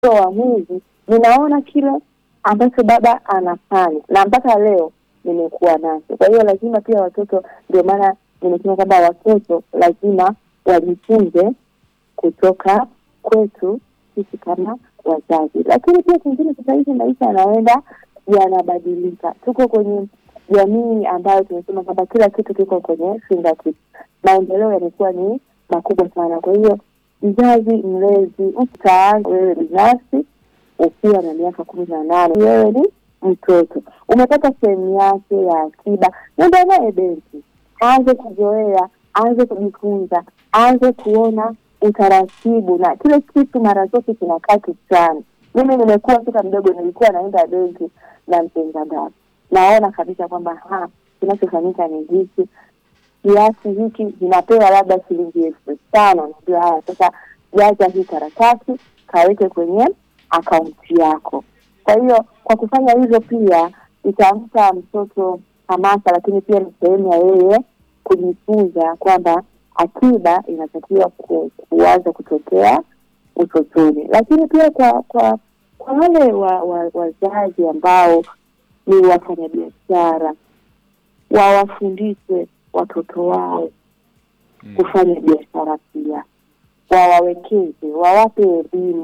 wa mwezi ninaona kile ambacho baba anafanya na mpaka leo nimekuwa nacho. Kwa hiyo lazima pia watoto, ndio maana nimesema kwamba watoto lazima wajifunze kutoka kwetu sisi kama wazazi. Lakini pia kingine, sasa hivi maisha yanaenda yanabadilika, tuko kwenye jamii ambayo tumesema kwamba kila kitu kiko kwenye fingertips. Maendeleo yamekuwa ni makubwa sana. Kwa hiyo mzazi, mlezi, utaanza wewe binafsi ukiwa na miaka kumi na nane, wewe ni mtoto umepata sehemu yake ya akiba, nenda naye benki, aanze kuzoea, aanze kujifunza, aanze kuona utaratibu, na kile kitu mara zote kinakaa kichwani. Mimi nimekuwa toka mdogo, nilikuwa naenda benki na mtenga baba, naona kabisa kwamba ha kinachofanyika ni hiki kiasi hiki vinapewa labda shilingi elfu tano najua haya sasa, jaza hii karatasi kaweke kwenye akaunti yako. Kwa hiyo kwa kufanya hivyo pia itampa mtoto hamasa, lakini pia ni sehemu ya yeye kujifunza kwamba akiba inatakiwa ku, kuanza kutokea utotoni. Lakini pia kwa kwa kwa wale wa, wa, wazazi ambao ni wafanyabiashara wawafundishe watoto wao Mm. kufanya biashara pia, wawawekeze, wawape elimu